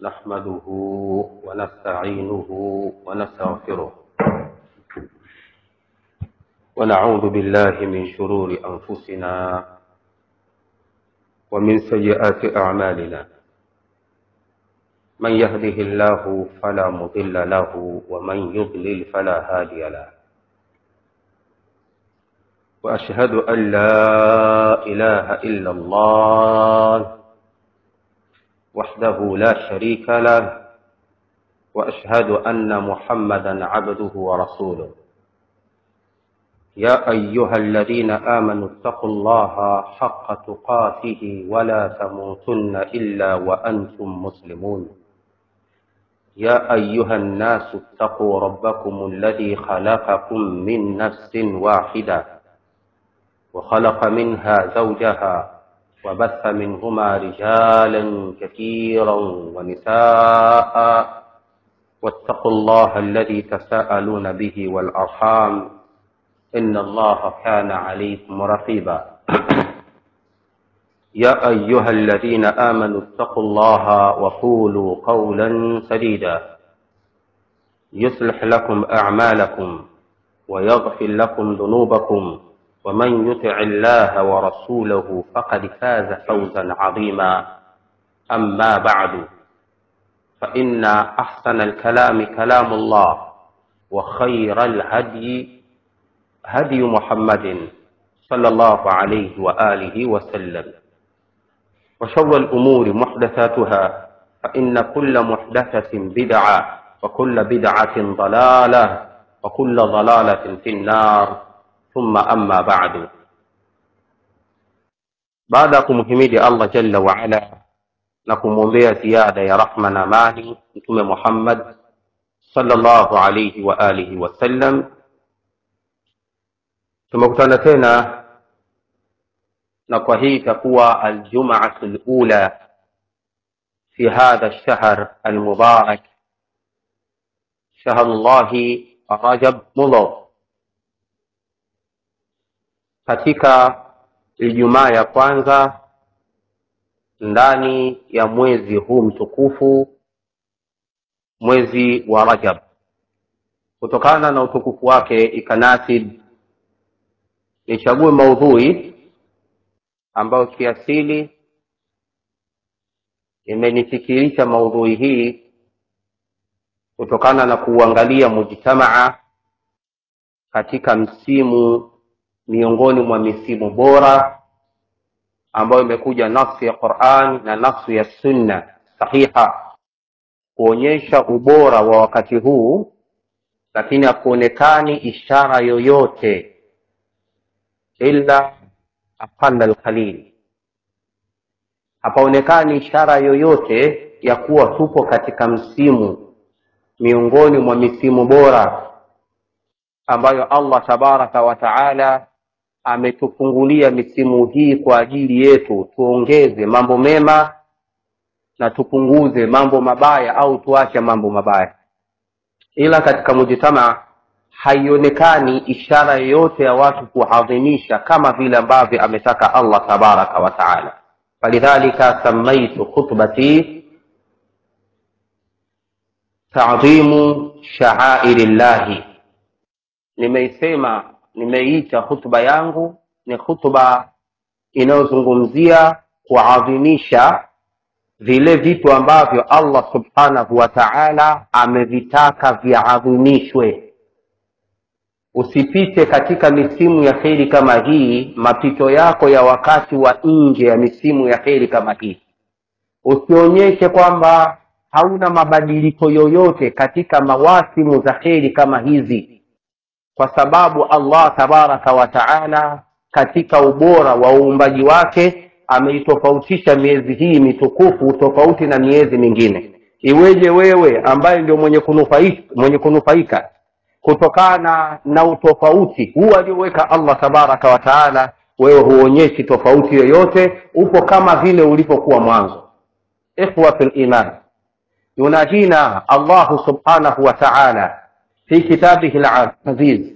نحمده ونستعينه ونستغفره ونعوذ بالله من شرور أنفسنا ومن سيئات أعمالنا من يهده الله فلا مضل له ومن يضلل فلا هادي له وأشهد أن لا إله إلا الله وحده لا شريك له وأشهد أن محمدا عبده ورسوله يا أيها الذين آمنوا اتقوا الله حق تقاته ولا تموتن إلا وأنتم مسلمون يا أيها الناس اتقوا ربكم الذي خلقكم من نفس واحدة وخلق منها زوجها وبث منهما رجالا كثيرا ونساء واتقوا الله الذي تساءلون به والأرحام إن الله كان عليكم رقيبا يا أيها الذين آمنوا اتقوا الله وقولوا قولا سديدا يصلح لكم أعمالكم ويغفر لكم ذنوبكم ومن يطع الله ورسوله فقد فاز فوزا عظيما أما بعد فإن أحسن الكلام كلام الله وخير الهدي هدي محمد صلى الله عليه وآله وسلم وشر الأمور محدثاتها فإن كل محدثة بدعة وكل بدعة ضلالة وكل ضلالة في النار thumma amma ba'du baada ya kumhimidi allah jalla waala na kumwombea ziada ya rahma na amani mtume muhammad sallallahu alaihi wa alihi wasallam tumekutana tena na kwa hii itakuwa aljumaatu lula fi hadha lshahr almubarak shahru llahi rajab mudhar katika Ijumaa ya kwanza ndani ya mwezi huu mtukufu, mwezi wa Rajab. Kutokana na utukufu wake, ikanasib nichague maudhui ambayo kiasili imenifikirisha maudhui hii kutokana na kuuangalia mujtamaa katika msimu miongoni mwa misimu bora ambayo imekuja nafsi ya Qur'an na nafsi ya sunna sahiha kuonyesha ubora wa wakati huu, lakini hakuonekani ishara yoyote illa aqalla alqalil, hapaonekani ishara yoyote ya kuwa tupo katika msimu miongoni mwa misimu bora ambayo Allah tabaraka wa taala ametufungulia misimu hii kwa ajili yetu, tuongeze mambo mema na tupunguze mambo mabaya au tuache mambo mabaya. Ila katika mujtama haionekani ishara yoyote ya watu kuadhimisha kama vile ambavyo ametaka Allah tabaraka wa taala. Falidhalika samaitu khutbati ta'dhimu sha'airi llahi nimeisema nimeita hutuba yangu ni hutuba inayozungumzia kuadhimisha vile vitu ambavyo Allah subhanahu wa ta'ala amevitaka viadhimishwe. Usipite katika misimu ya kheri kama hii, mapito yako ya wakati wa nje ya misimu ya kheri kama hii, usionyeshe kwamba hauna mabadiliko yoyote katika mawasimu za kheri kama hizi kwa sababu Allah tabaraka wa taala katika ubora wa uumbaji wake ameitofautisha miezi hii mitukufu tofauti na miezi mingine. Iweje wewe ambaye ndio mwenye kunufaika, mwenye kunufaika kutokana na utofauti huu alioweka Allah tabaraka wa taala, wewe huonyeshi tofauti yoyote, upo kama vile ulivyokuwa mwanzo. Ikhwa fil iman, yunajina Allahu subhanahu wa taala في كتابه العزيز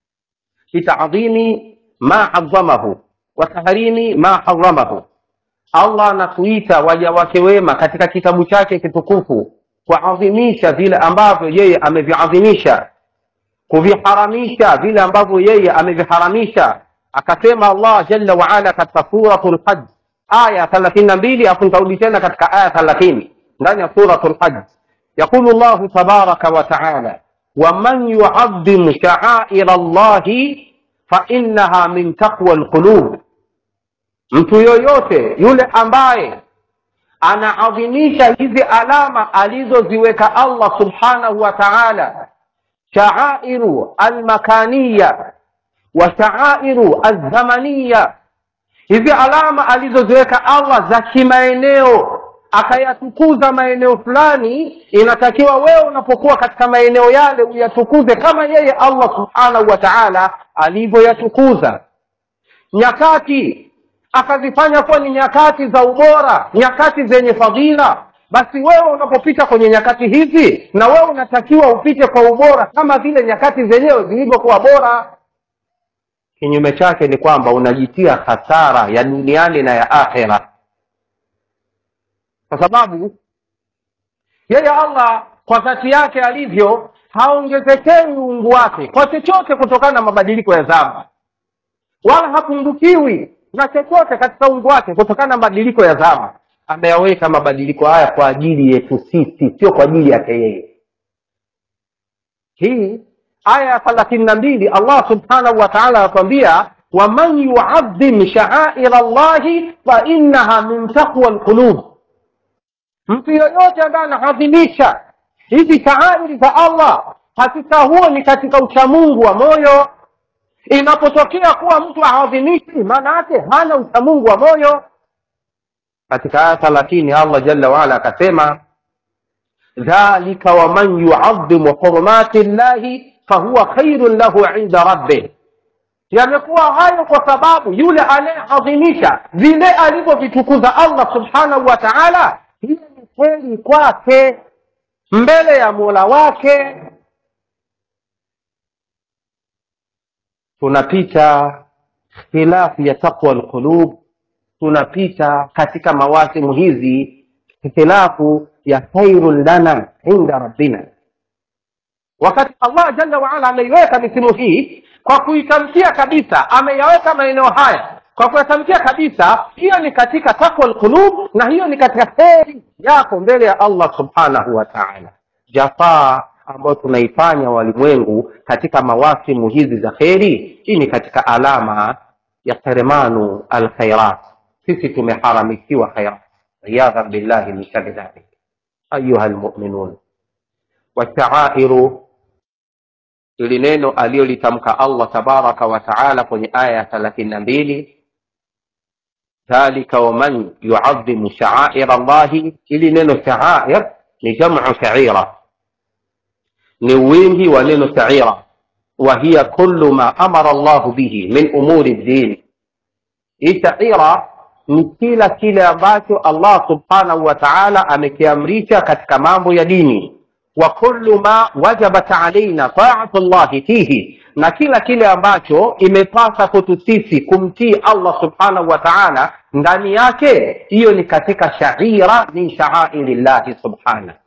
في تعظيم ما عظمه وتحريم ما حرمه allah anatuita waja wake wema katika kitabu chake kitukufu kuadhimisha vile ambavyo yeye ameviadhimisha kuviharamisha vile ambavyo yeye ameviharamisha akasema allah jalla waala katika suratu lhaj aya thelathini na mbili afu nitarudi tena katika aya thelathini ndani ya suratu lhaj yaqulu llahu tabaraka wataala waman yuadhimu shaaira llahi fainaha min taqwa lqulub mtu yoyote yule ambaye anaadhimisha hizi alama alizoziweka allah subhanahu wa taala shaairu almakaniya wa shaairu alzamaniya hizi alama alizoziweka allah za kimaeneo akayatukuza maeneo fulani inatakiwa wewe unapokuwa katika maeneo yale uyatukuze kama yeye allah subhanahu wa taala alivyoyatukuza nyakati akazifanya kuwa ni nyakati za ubora nyakati zenye fadhila basi wewe unapopita kwenye nyakati hizi na wewe unatakiwa upite kwa ubora kama vile nyakati zenyewe zilivyokuwa bora kinyume chake ni kwamba unajitia hasara ya duniani na ya akhera kwa sababu yeye allah kwa dhati yake alivyo haongezekei uungu wake kwa chochote kutokana na mabadiliko ya zama wala hapungukiwi na chochote katika uungu wake kutokana na mabadiliko ya zama ameyaweka mabadiliko haya kwa ajili yetu sisi sio kwa ajili yake yeye hii aya ya thelathini na mbili allah subhanahu wa taala anatuambia waman yuadhim shaaira llahi fainaha min taqwa lqulub mtu yoyote ambaye anaadhimisha hizi shaairi za allah hakika huo ni katika uchamungu wa moyo inapotokea kuwa mtu aadhimishi maana yake hana uchamungu wa moyo katika aya thelathini allah jalla waala akasema dhalika waman yuadhimu hurumati llahi fahuwa khairun lahu inda rabbih yamekuwa hayo kwa sababu yule anayeadhimisha vile alivyovitukuza allah subhanahu wa taala hiyo ni kweli kwake mbele ya mola wake tunapita khilafu ya taqwa lqulub tunapita katika mawasimu hizi khilafu ya khairun lana inda rabbina wakati allah jalla waala ameiweka misimu hii kwa kuitamkia kabisa ameyaweka maeneo haya kwa kuyatamkia kabisa hiyo ni katika takwa lqulub na hiyo ni katika heri yako mbele ya allah subhanahu wa taala jafaa ambayo tunaifanya walimwengu katika mawasimu hizi za kheri hii ni katika alama ya seremanu alkhairat sisi tumeharamishiwa khairat riyadhan billahi min shari dhalik ayuha lmuminun washaairu ili neno aliyolitamka allah tabaraka wa taala kwenye aya ya thelathini na mbili dhalika waman yuadhimu shaaira llahi ili neno shaair ni jamu shaira ni wingi wa neno shaira wa hiya kullu ma amara llahu bihi min umuri ddin hii shaira ni kila kile ambacho allah subhanahu wa taala amekiamrisha katika mambo ya dini wa kullu ma wajabat alaina taatu llahi fihi na kila kile ambacho imepasa kwetu sisi kumtii allah subhanahu wa taala ndani yake hiyo ni katika shaira min shaairi llahi subhanahu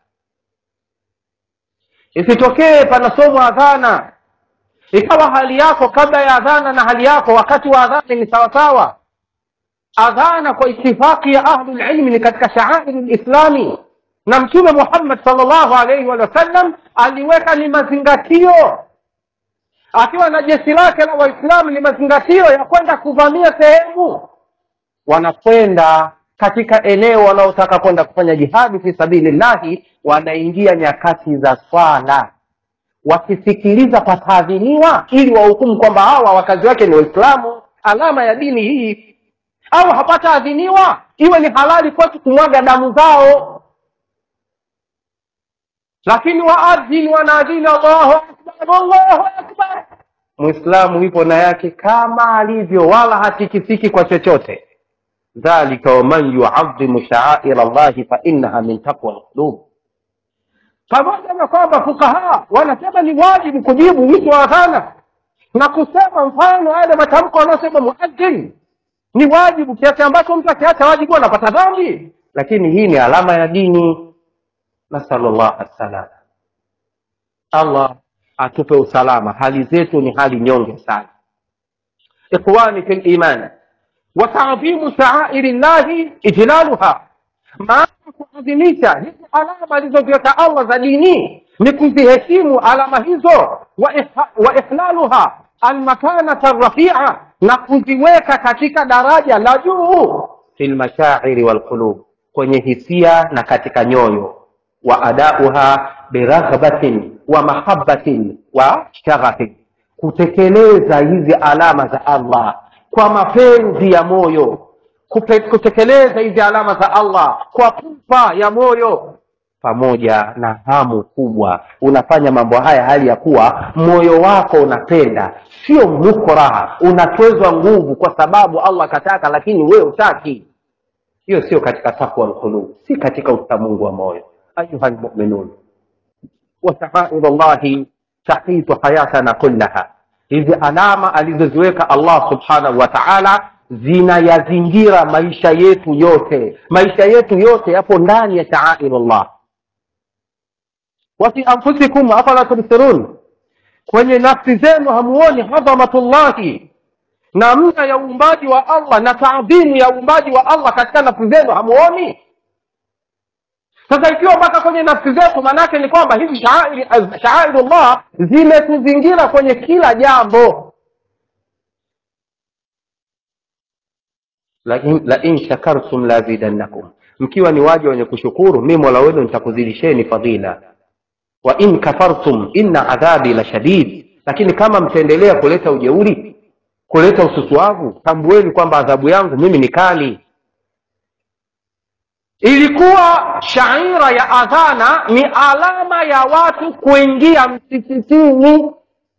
isitokee panasomwa adhana ikawa hali yako kabla ya adhana na hali yako wakati wa adhana ni sawasawa adhana kwa itifaki ya ahlulilmi ni katika shaairi lislami na mtume muhammad salllahu alaihi wasallam aliweka ni mazingatio akiwa na jeshi lake la waislamu ni mazingatio ya kwenda kuvamia sehemu wanakwenda katika eneo wanaotaka kwenda kufanya jihadi fi sabilillahi wanaingia nyakati za swala wakisikiliza pataadhiniwa ili wahukumu kwamba hawa wakazi wake ni waislamu alama ya dini hii au hapataadhiniwa iwe ni halali kwetu kumwaga damu zao lakini waadhini wanaadhini allahu akbar allahu akbar mwislamu ipo na yake kama alivyo wala hatikisiki kwa chochote dhalika waman yuadhimu shaaira llahi fainaha min taqwa lqulub pamoja na kwamba fukaha wanasema ni wajibu kujibu wito wa adhana na kusema mfano yale matamko wanaosema muadhin ni wajibu kiasi ambacho mtu akiacha wajibu anapata dhambi lakini hii ni alama ya dini nasalullah assalama allah atupe usalama hali zetu ni hali nyonge sana ikhwani fi liman watadhimu shaairi llahi ijlaluha maana kuadhimisha hizi alama alizoziweka allah za dini ni kuziheshimu alama hizo wa ihla- wa ihlaluha almakanata rafia na kuziweka katika daraja la juu fi lmashairi walqulub kwenye hisia na katika nyoyo wa adauha biraghbatin wa mahabbatin wa shaghafin kutekeleza hizi alama za allah kwa mapenzi ya moyo Kupe, kutekeleza hizi alama za allah kwa pupa ya moyo pamoja na hamu kubwa unafanya mambo haya hali ya kuwa moyo wako unapenda sio mukraha unatwezwa nguvu kwa sababu allah akataka lakini wewe utaki hiyo sio katika takwa lqulub si katika uchamungu wa moyo ayuha lmuminun washaairu llahi tahitu hayatana kullaha hizi alama alizoziweka allah subhanahu wa taala zinayazingira maisha yetu yote maisha yetu yote yapo ndani ya shaairu llah wafi anfusikum afala tubsirun kwenye nafsi zenu hamuoni hadhamatullahi namna ya uumbaji wa allah na taadhimu ya uumbaji wa allah katika nafsi zenu hamuoni sasa ikiwa mpaka kwenye nafsi zetu maanaake ni kwamba hizi shaairi- shaairullah zimetuzingira kwenye kila jambo lain lain shakartum lazidannakum mkiwa ni waja wenye kushukuru mi mola wenu nitakuzidisheni fadhila wa in kafartum inna adhabi la shadid lakini kama mtaendelea kuleta ujeuri kuleta ususuavu tambueni kwamba adhabu yangu mimi ni kali ilikuwa shaira ya adhana ni alama ya watu kuingia msikitini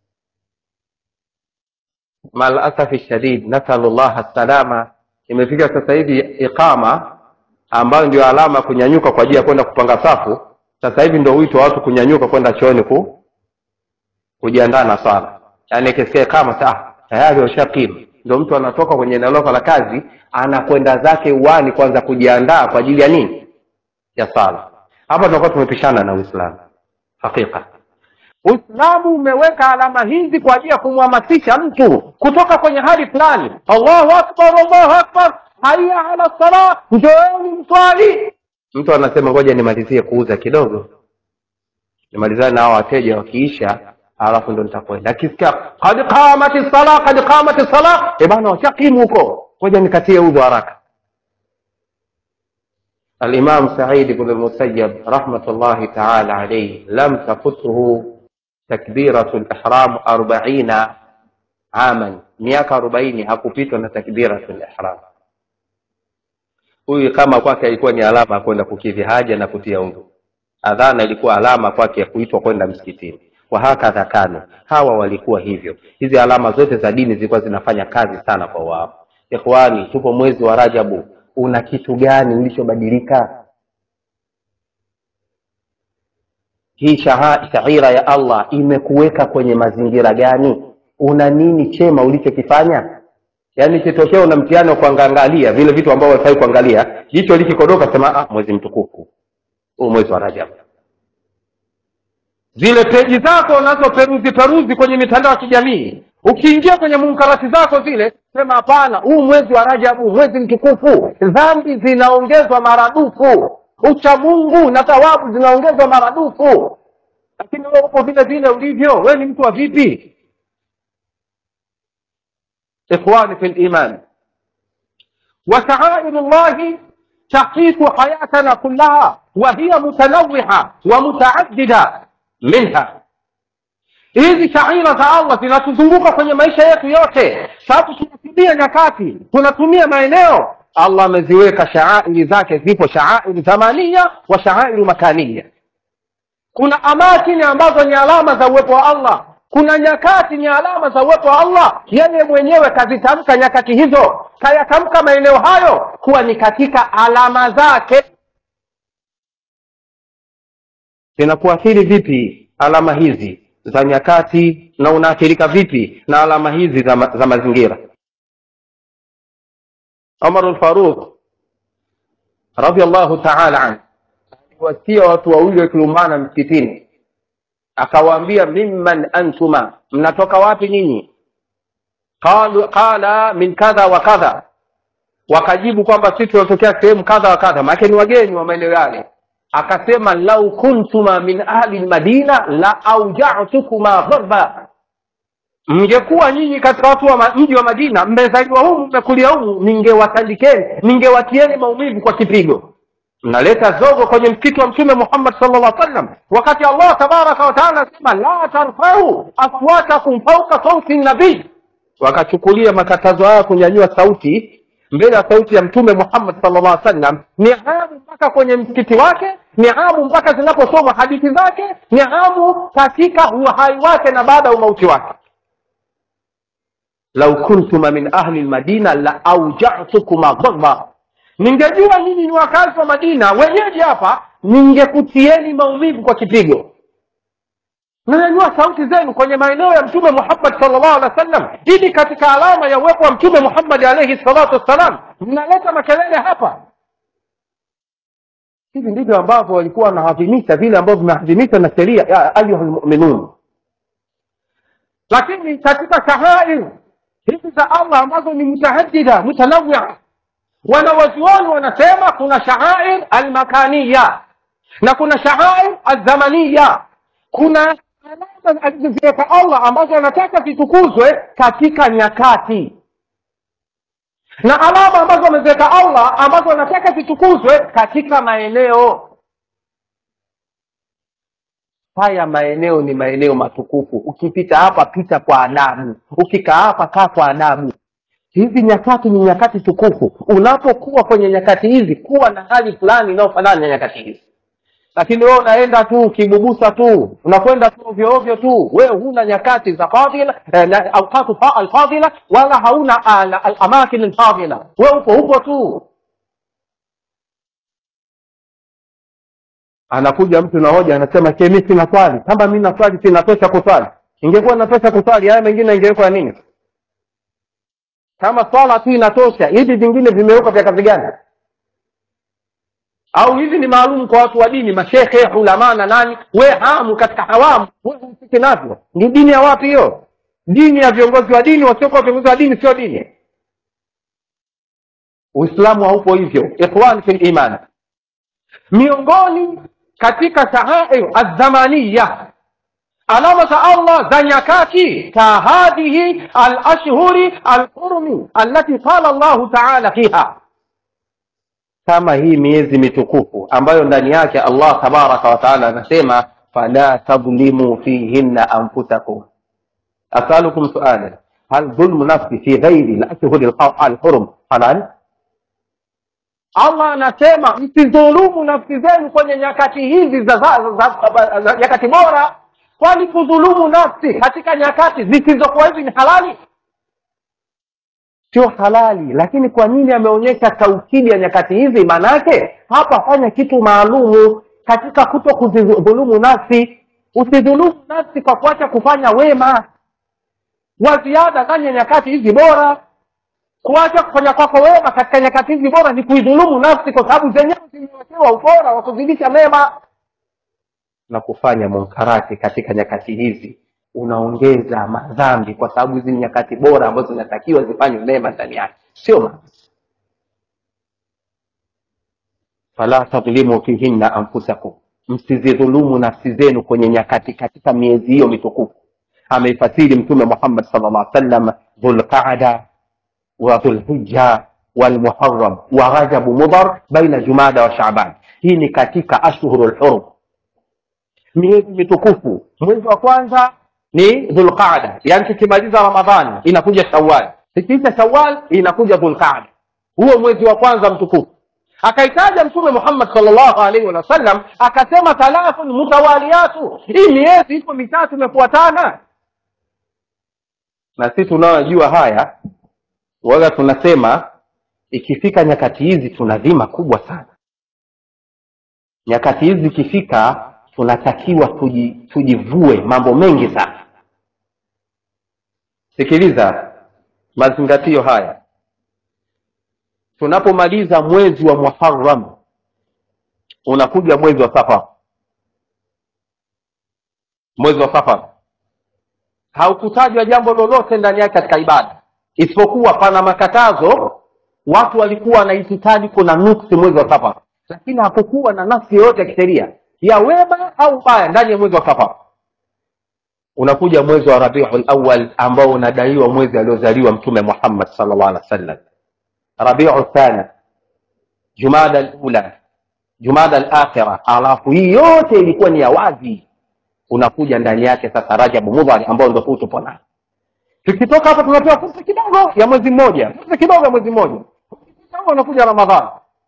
malasafi shadid nasalu llah salama imefika sasa hivi iqama ambayo ndio alama ya kunyanyuka kwa ajili ya kwenda kupanga safu sasa hivi ndio wito wa watu kunyanyuka kwenda chooni ku kujiandaa na swala yaani ikisikia kama saa tayari washakimu ndio mtu anatoka kwenye eneo lako la kazi anakwenda zake uwani kwanza kujiandaa kwa ajili ya nini ya sala hapa tunakuwa tumepishana na uislamu hakika uislamu umeweka alama hizi kwa ajili ya kumhamasisha mtu kutoka kwenye hali fulani allahu akbar allahu akbar haya ala sala njoeni mswali mtu anasema ngoja nimalizie kuuza kidogo nimalizane na hao wateja wakiisha alafu ndo nitakwenda akisikia kad qamati sala kad qamati sala e bana washakimu huko ngoja nikatie udhu haraka الإمام سعيد بن المسيب رحمة الله تعالى عليه لم تفته تكبيرة الإحرام أربعين عاما miaka arobaini hakupitwa na takbiratul ihram huyu kama kwake ilikuwa ni alama ya kwenda kukidhi haja na kutia udhu adhana ilikuwa alama kwake ya kuitwa kwenda msikitini wahakadha kanu hawa walikuwa hivyo hizi alama zote za dini zilikuwa zinafanya kazi sana kwa wao ikhwani tupo mwezi wa rajabu una kitu gani ulichobadilika hii shaha- shaira ya allah imekuweka kwenye mazingira gani una nini chema ulichokifanya yaani kitokea una mtihani wa kuangalia vile vitu ambavyo walifai kuangalia jicho likikodoka sema ah, mwezi mtukufu huu mwezi wa rajab zile peji zako unazoperuzi peruzi kwenye mitandao ya kijamii ukiingia kwenye munkarati zako zile sema hapana huu mwezi wa rajabu mwezi mtukufu dhambi zinaongezwa maradufu uchamungu na thawabu zinaongezwa maradufu lakini wewe upo vile vile ulivyo wewe ni mtu wa vipi ikhwani fi liman وشعائر الله تحقيق حياتنا كلها وهي متنوعة ومتعددة منها hizi shaira za allah zinatuzunguka kwenye maisha yetu yote sababu tunatumia nyakati tunatumia maeneo allah ameziweka shaairi zake zipo shaairi zamania wa shaairu makania kuna amakini ambazo ni alama za uwepo wa allah kuna nyakati ni alama za uwepo wa allah yeye mwenyewe kazitamka nyakati hizo kayatamka maeneo hayo kuwa ni katika alama zake zinakuathiri vipi alama hizi za nyakati na unaathirika vipi na alama hizi za, ma, za mazingira umar lfaruq radiallahu taala anhu aliwasia watu wawili wakilumbana msikitini akawaambia mimman antuma mnatoka wapi nyinyi Qalu- qala min kadha wa kadha wakajibu kwamba sisi tunatokea sehemu kadha wa kadha maanake ni wageni wa maeneo yale akasema lau kuntuma min ahli lmadina la aujatukuma dharba mngekuwa nyinyi katika watu wa ma- mji wa madina mmezaliwa humu mmekulia humu ningewatandikeni ningewatieni maumivu kwa kipigo mnaleta zogo kwenye msikiti wa mtume muhammad sallallahu alaihi wasallam wakati allah tabaraka wataala anasema la tarfau aswatakum fauka sauti nabii wakachukulia makatazo haya kunyanyua sauti mbele ya sauti ya mtume muhammad sallallahu alaihi wasallam ni hamu mpaka kwenye msikiti wake ni hamu mpaka zinaposomwa hadithi zake ni hamu katika uhai wake na baada ya umauti wake lau kuntuma min ahli lmadina la aujatukuma dharba ningejua nyinyi ni wakazi wa madina wenyeji hapa ningekutieni maumivu kwa kipigo nanyanyua sauti zenu kwenye maeneo ya mtume muhammad salllah alih wa sallam ili katika alama ya uwepo wa mtume muhammadi alaihi salatu wassalam mnaleta makelele hapa hivi ndivyo ambavyo walikuwa wanaadhimisha vile ambavyo vimeadhimishwa na sheria ya ayuha lmuminun lakini katika shahair hizi za allah ambazo ni mutahadida mutanawia wanawazuoni wanasema kuna shaair almakaniya na kuna shaair alzamaniya kuna alama alizoziweka allah ambazo anataka zitukuzwe katika nyakati na alama ambazo ameziweka allah ambazo anataka zitukuzwe katika maeneo haya maeneo ni maeneo matukufu ukipita hapa pita kwa adabu ukikaa hapa kaa kwa adabu hizi nyakati ni nyakati tukufu unapokuwa kwenye nyakati hizi kuwa na hali fulani inayofanana na nyakati hizi lakini wewe unaenda tu kibubusa tu unakwenda tu ovyo ovyo tu wewe huna nyakati za fadhila eh, na- awqatu fa- alfadhila wala hauna al- alamakin alfadhila wewe upo upo tu anakuja mtu na hoja anasema ke mi sina swali kama mi na swali sinatosha kuswali ingekuwa natosha kuswali haya mengine ingewekwa nini kama swala tu inatosha hivi vingine vimewekwa vya kazi gani au hivi ni maalum kwa watu wa dini mashekhe ulama na nani we hamu katika hawamu we humsiki navyo ni dini ya wapi hiyo dini ya viongozi wa dini wasiokuwa viongozi wa dini sio dini uislamu haupo hivyo ikhwan fi liman miongoni katika shahair alzamaniya alama za allah za nyakati ka hadhihi alashhuri alhurumi allati qala llahu taala fiha kama hii miezi mitukufu ambayo ndani yake allah tabaraka wataala anasema fala tadhlimu fihinna anfusakum asalukum sualan hal dhulmu nafsi fi ghairi lashhuri alhurum halal allah anasema msidhulumu nafsi zenu kwenye nyakati hizi za, za, za, za, za nyakati bora kwani kudhulumu nafsi katika nyakati zisizokuwa hivi ni halali sio halali lakini kwa nini ameonyesha taukidi ya nyakati hizi maanaake hapa fanya kitu maalumu katika kuto kuzidhulumu nafsi usidhulumu nafsi kwa kuacha kufanya wema wa ziada ndani ya nyakati hizi bora kuacha kufanya kwako wema katika nyakati hizi bora ni kuidhulumu nafsi kwa sababu zenyewe zimewekewa ubora wa kuzidisha mema na kufanya munkarati katika nyakati hizi unaongeza madhambi kwa sababu hizi ni nyakati bora ambazo zinatakiwa zifanywe mema ndani yake sio ma fala tadhlimu fihinna anfusakum msizidhulumu nafsi zenu kwenye nyakati katika miezi hiyo mitukufu ameifasiri mtume muhammad sal llah sallam dhulqada wa dhulhija walmuharam wa rajabu mudhar baina jumada wa shaban hii ni katika ashhuru lhurum miezi mitukufu mwezi wa kwanza ni dhulqada yaani tukimaliza ramadhani inakuja shawal ikiisha shawal inakuja dhulqada huo mwezi wa kwanza mtukufu akaitaja mtume muhammad salllahu alaihi wasallam akasema thalathun mutawaliyatu hii miezi ipo mitatu imefuatana na sisi tunaojua haya waga tunasema ikifika nyakati hizi tuna dhima kubwa sana nyakati hizi ikifika tunatakiwa tuji, tujivue mambo mengi sana sikiliza mazingatio haya tunapomaliza mwezi wa muharam unakuja mwezi wa safar mwezi wa safar haukutajwa jambo lolote ndani yake katika ibada isipokuwa pana makatazo watu walikuwa wanaitikadi kuna nuksi mwezi wa safar lakini hakukuwa na nafsi yoyote ya kisheria ya wema au baya ndani ya mwezi wa safar unakuja mwezi wa rabiul awal ambao unadaiwa mwezi aliozaliwa mtume muhammad salllah alih wa sallam rabiu thani jumada lula jumada alakhira alafu hii yote ilikuwa ni ya wazi unakuja ndani yake sasa rajabu mudhari ambao ndio huu tupo nao tukitoka hapa tunapewa fursa kidogo ya mwezi mmoja fursa kidogo ya mwezi mmoja kama unakuja ramadhani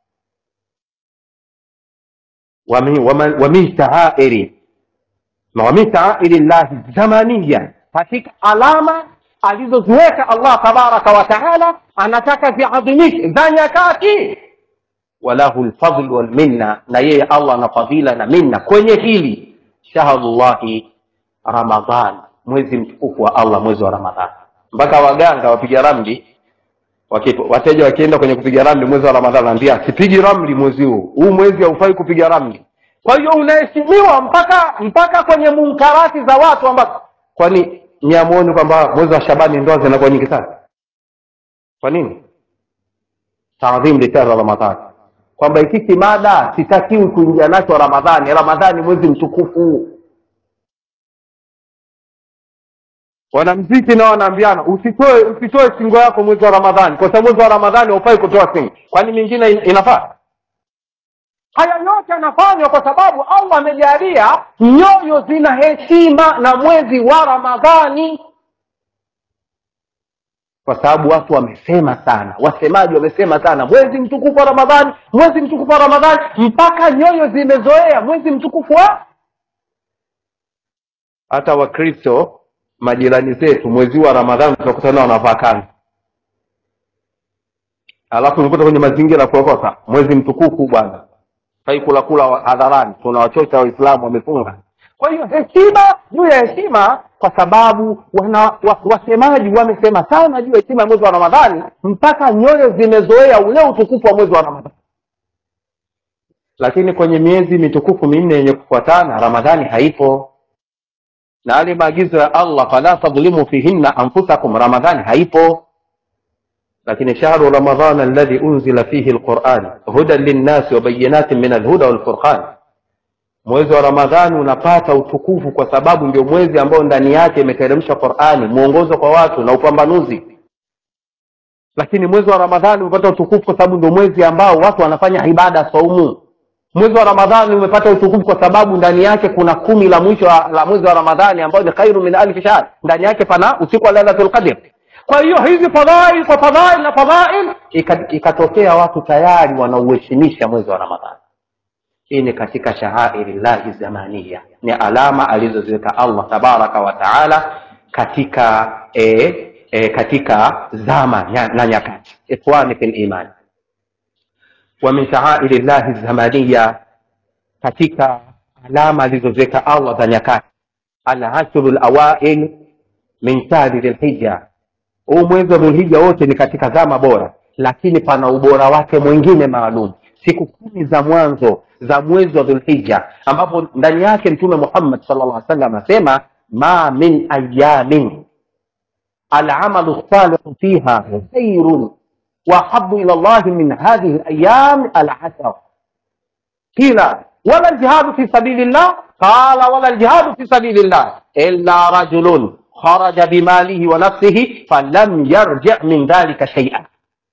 wamin shaairi wamin shaairi llahi zamaniya katika alama alizoziweka allah tabaraka wa taala anataka ziadhimishe za nyakati walahu lfadl walminna na yeye allah ana fadhila na minna kwenye hili shahrullahi ramadhan mwezi mtukufu wa allah mwezi wa ramadhan mpaka waganga wapiga ramli wakipo, wateja wakienda kwenye kupiga ramli mwezi wa ramadhan naambia sipigi ramli mwezi huu huu mwezi haufai kupiga ramli kwa hiyo unaheshimiwa mpaka mpaka kwenye munkarati za watu ambazo kwani niamuoni kwamba mwezi wa shabani ndoa zinakuwa nyingi sana kwa nini taadhim litara ramadhani kwamba hiki kimada sitakiwi kuingia nacho ramadhani ramadhani mwezi mtukufu wanamziki nao wanaambiana usitoe usitoe singo yako mwezi wa ramadhani kwa sababu mwezi wa ramadhani haufai kutoa singo kwani mingine inafaa haya yote yanafanywa kwa sababu allah amejalia nyoyo zina heshima na mwezi wa ramadhani kwa sababu watu wamesema sana wasemaji wamesema sana mwezi mtukufu wa ramadhani mwezi mtukufu wa ramadhani mpaka nyoyo zimezoea mwezi mtukufu wa hata wakristo majirani zetu mwezi wa ramadhani tunakutana wanavaa kanzu alafu unakuta kwenye mazingira ya kuokota mwezi mtukufu bwana fai kula kula hadharani tunawachocha waislamu wamefunga kwa hiyo heshima juu ya heshima kwa sababu wana wa, wasemaji wamesema sana juu ya heshima ya mwezi wa ramadhani mpaka nyoyo zimezoea ule utukufu wa mwezi wa ramadhani lakini kwenye miezi mitukufu minne yenye kufuatana ramadhani haipo na yale maagizo ya allah fala tadhlimu fihinna anfusakum ramadhani haipo lakini shahru ramadan alladhi unzila fihi lquran hudan linnasi wabayinatin min alhuda walfurqan mwezi wa ramadhani unapata utukufu kwa sababu ndio mwezi ambao ndani yake imeteremsha qurani mwongozo kwa watu na upambanuzi lakini mwezi wa ramadhani umepata utukufu kwa sababu ndio mwezi ambao watu wanafanya ibada saumu mwezi wa ramadhani umepata utukufu kwa sababu ndani yake kuna kumi la mwisho la mwezi wa ramadhani ambayo ni khairu min alfi shahr ndani yake pana usiku wa lailatul qadr kwa hiyo hizi fadhail kwa fadhail na fadhail ikatokea ika watu tayari wanauheshimisha mwezi wa ramadhani hii ni katika shahairi llahi zamania ni alama alizoziweka allah tabaraka wa taala katika e, e, katika zama na nyakati ikhwani fi liman wa min shaairi llahi zamania katika alama alizoziweka allah za nyakati alashru lawail min shahri dhilhija huu mwezi wa dhulhija wote ni katika zama bora lakini pana ubora wake mwingine maalum siku kumi za mwanzo za mwezi wa dhulhija ambapo ndani yake mtume muhammad sal llah salam anasema ma min ayamin alamalu salihu fiha khairun waahabu ila llahi min hadhihi layam alashar qila wala ljihadu fi sabili llah qala wala ljihadu fi sabili llah illa rajulun kharaja bimalihi wa nafsihi falam yarji min dhalika shaia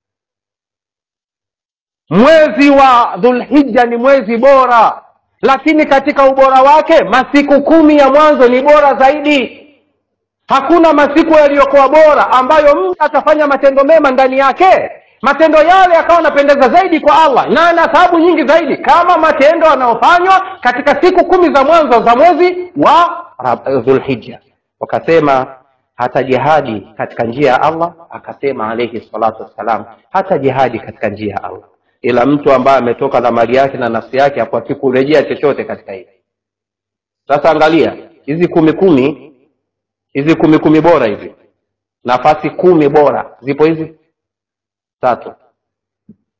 mwezi wa dhulhija ni mwezi bora lakini katika ubora wake masiku kumi ya mwanzo ni bora zaidi hakuna masiku yaliyokuwa bora ambayo mtu atafanya matendo mema ndani yake matendo yale yakawa anapendeza zaidi kwa allah na ana thawabu nyingi zaidi kama matendo yanayofanywa katika siku kumi za mwanzo za mwezi wa dhulhija wakasema hata jihadi katika njia ya allah akasema alaihi salatu wassalam hata jihadi katika njia ya allah ila mtu ambaye ametoka na mali yake na nafsi yake hakuaki kurejea chochote katika hili sasa angalia hizi kumi kumi hizi kumi kumi bora hizi nafasi kumi bora zipo hizi tatu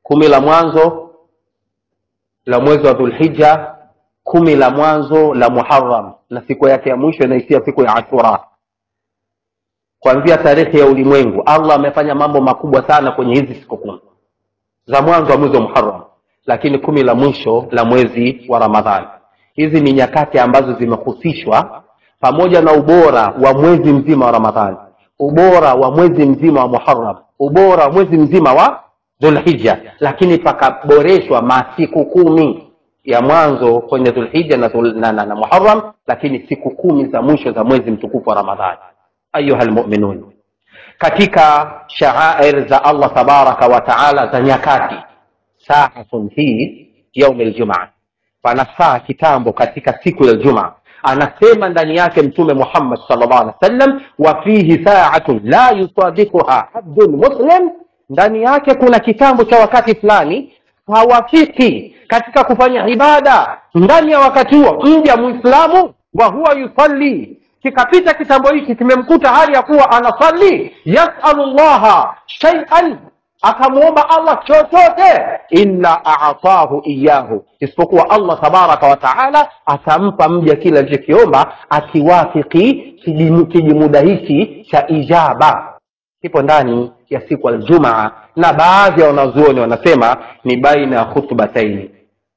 kumi la mwanzo la mwezi wa dhulhija kumi la mwanzo la muharam na siku yake ya mwisho inaishia siku ya ashura kuanzia tarehe ya ulimwengu allah amefanya mambo makubwa sana kwenye hizi siku kumi za mwanzo wa mwezi wa muharam lakini kumi la mwisho la mwezi wa ramadhani hizi ni nyakati ambazo zimehusishwa pamoja na ubora wa mwezi mzima wa ramadhani ubora wa mwezi mzima wa muharam ubora wa mwezi mzima wa dhulhija lakini pakaboreshwa masiku kumi ya mwanzo kwenye dhulhija na, dhul, na, na, na muharam lakini siku kumi za mwisho za mwezi mtukufu wa ramadhani ayuha lmuminun katika shaair za allah tabaraka wa taala za nyakati saatun hii yaumi ljumaa panafaa kitambo katika siku ya ljumaa anasema ndani yake mtume muhammad salllah alih wa sallam wa fihi saatun la yusadikuha abdun muslim ndani yake kuna kitambo cha wakati fulani hawafiki katika kufanya ibada ndani ya wakati huo mja mwislamu wa huwa yusalli kikapita kitambo hiki kimemkuta hali ya kuwa anasali yasalu llaha shaian akamwomba allah chochote illa atahu iyahu isipokuwa allah tabaraka wa taala atampa mja kile alichokiomba akiwafiki kijimuda hiki cha ijaba kipo ndani ya siku aljumaa na baadhi ya wanazuoni wanasema ni baina ya khutbataini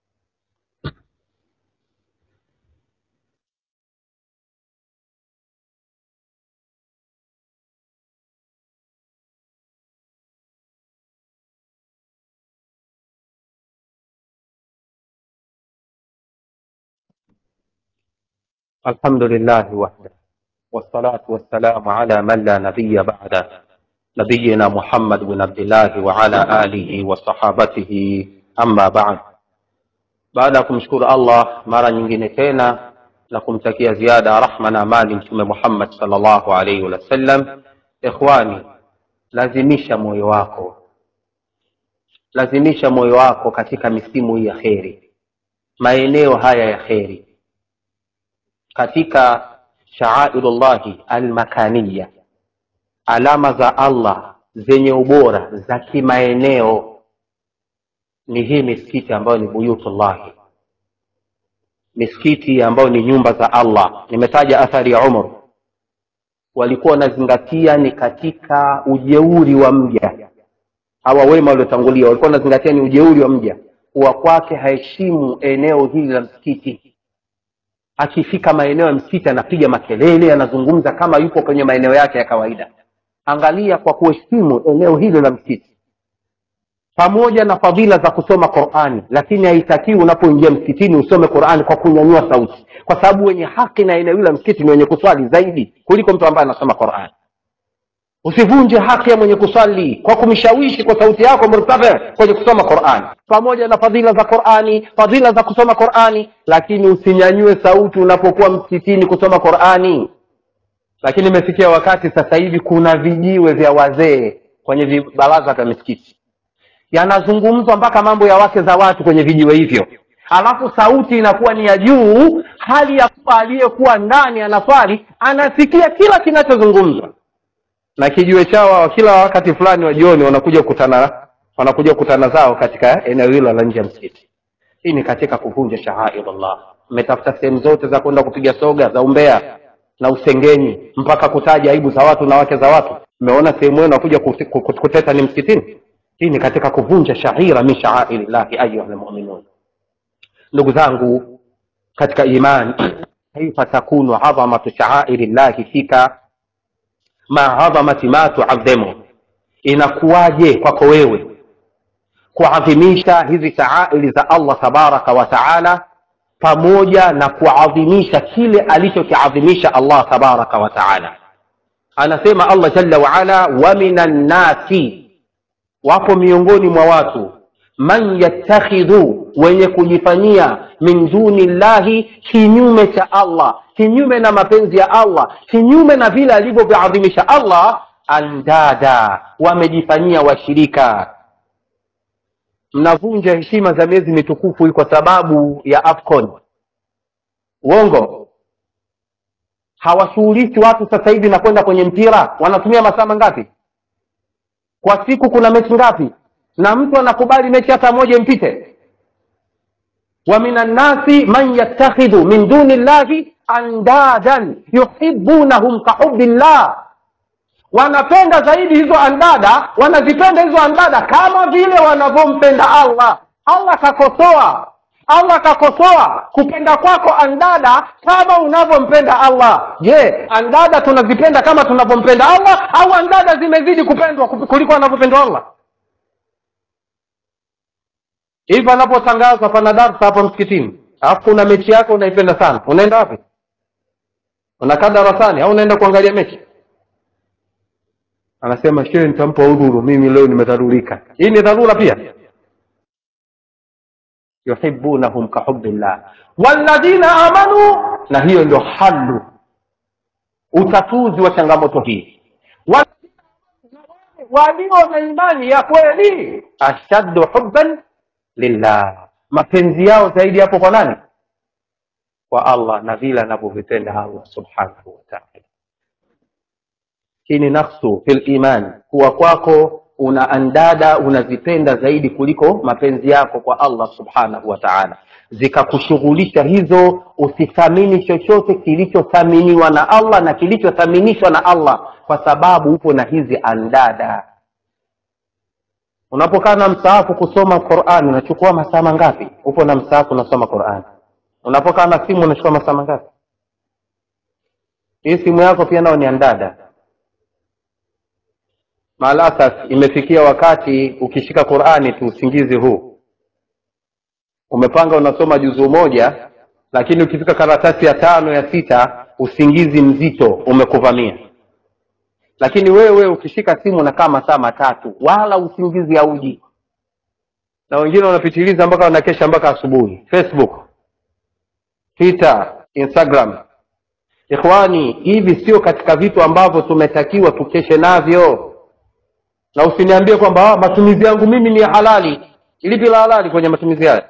الحمد لله وحده والصلاة والسلام على من لا نبي بعده نبينا محمد بن عبد الله وعلى آله وصحابته أما بعد baada ya kumshukuru allah mara nyingine tena na kumtakia ziada rahma na amani mtume muhammad salllahu alaihi wasallam ikhwani lazimisha moyo wako lazimisha moyo wako katika misimu hii ya kheri maeneo haya ya kheri katika shaairullahi almakaniya alama za allah zenye ubora za kimaeneo ni hii misikiti ambayo ni buyutullahi misikiti ambayo ni nyumba za allah nimetaja athari ya umar walikuwa wanazingatia ni katika ujeuri wa mja hawa wema waliotangulia walikuwa wanazingatia ni ujeuri wa mja kuwa kwake haheshimu eneo hili la msikiti akifika maeneo ya msikiti anapiga makelele anazungumza kama yupo kwenye maeneo yake ya kawaida angalia kwa kuheshimu eneo hilo la msikiti pamoja na fadhila za kusoma qurani lakini haitakiwi unapoingia msikitini usome qurani kwa kunyanyua sauti kwa sababu wenye haki na eneo hilo la msikiti ni wenye kuswali zaidi kuliko mtu ambaye anasoma qurani usivunje haki ya mwenye kuswali kwa kumshawishi kwa sauti yako murtafe kwenye kusoma qurani pamoja na fadhila za qurani fadhila za kusoma qurani lakini usinyanyue sauti unapokuwa msikitini kusoma qurani lakini imefikia wakati sasa hivi kuna vijiwe vya wazee kwenye vibaraza vya misikiti yanazungumzwa mpaka mambo ya wake za watu kwenye vijiwe hivyo alafu sauti inakuwa ni ya juu hali ya kuwa aliyekuwa ndani anaswali anasikia kila kinachozungumzwa na kijiwe chao kila wakati fulani wa jioni wanakuja kukutana wanakuja kukutana zao katika eneo hilo la nje ya msikiti hii ni katika kuvunja shahairullah mmetafuta sehemu zote za kwenda kupiga soga za umbea na usengenyi mpaka kutaja aibu za watu na wake za watu mmeona sehemu yenu wakuja kuteta ni msikitini hii ni katika kuvunja shaira min shaairillahi ayuha lmuminun ndugu zangu katika iman kaifa takunu adhamatu shaairi llahi fika ma adhamati ma tuadhimu inakuwaje kwako wewe kuadhimisha hizi shaairi za allah tabaraka wa taala pamoja na kuadhimisha kile alichokiadhimisha allah tabaraka wa taala anasema allah jalla waala wa minan nasi wapo miongoni mwa watu man yattakhidhu wenye kujifanyia min duni llahi kinyume cha allah kinyume na mapenzi ya allah kinyume na vile alivyoviadhimisha allah andada wamejifanyia washirika mnavunja heshima za miezi mitukufu hii kwa sababu ya afcon uongo hawashughulishi watu sasa hivi na kwenda kwenye mpira wanatumia masaa mangapi kwa siku kuna mechi ngapi na mtu anakubali mechi hata moja impite wa minan nasi man yattakhidhu min duni llahi andadan yuhibunahum kahubi llah wanapenda zaidi hizo andada wanazipenda hizo andada kama vile wanavyompenda allah allah kakosoa allah kakosoa kupenda kwako andada kama unavyompenda allah je andada tunazipenda kama tunavyompenda allah au andada zimezidi kupendwa kuliko anavyopendwa allah hivi anapotangaza pana darsa hapo msikitini alafu kuna mechi yako unaipenda sana unaenda wapi unakaa darasani au unaenda kuangalia mechi anasema shehe nitampa udhuru mimi leo nimedharurika hii ni dharura pia yuhibunahum kahubillah walladhina amanu na hiyo ndio halu utatuzi wa changamoto hii walio na imani ya kweli ashaddu hubban lillah mapenzi yao zaidi hapo kwa nani kwa allah na vile anavyovipenda allah subhanahu wataala hii ni nafsu fil iman kuwa kwako una andada unazipenda zaidi kuliko mapenzi yako kwa allah subhanahu wa taala zikakushughulisha hizo usithamini chochote kilichothaminiwa na allah na kilichothaminishwa na allah kwa sababu upo na hizi andada unapokaa na msaafu kusoma qurani unachukua masaa mangapi upo na msaafu unasoma qurani unapokaa na simu unachukua masaa mangapi hii simu yako pia nao ni andada maalasaf imefikia wakati ukishika qurani tu usingizi huu umepanga unasoma juzuu moja lakini ukifika karatasi ya tano ya sita usingizi mzito umekuvamia lakini wewe ukishika simu unakaa masaa matatu wala usingizi hauji na wengine wanapitiliza mpaka wanakesha mpaka asubuhi facebook twitter instagram ikhwani hivi sio katika vitu ambavyo tumetakiwa tukeshe navyo na usiniambie kwamba matumizi yangu mimi ni ya halali lipi la halali kwenye matumizi haya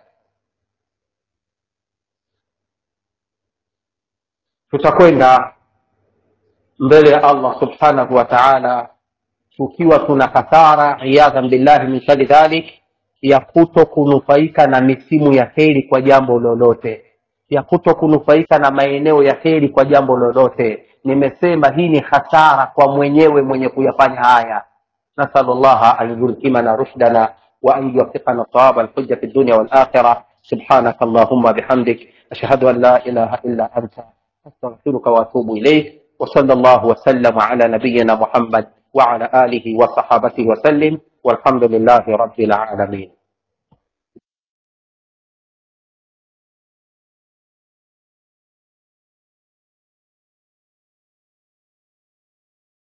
tutakwenda mbele ya allah subhanahu wa taala tukiwa tuna hasara iyadhan billahi min shari dhalik ya kuto kunufaika na misimu ya heri kwa jambo lolote ya kuto kunufaika na maeneo ya heri kwa jambo lolote nimesema hii ni hasara kwa mwenyewe mwenye kuyafanya haya نسأل الله أن يلهمنا رشدنا وأن يوفقنا صواب الحجة في الدنيا والآخرة سبحانك اللهم بحمدك أشهد أن لا إله إلا أنت أستغفرك وأتوب إليك وصلى الله وسلم على نبينا محمد وعلى آله وصحابته وسلم والحمد لله رب العالمين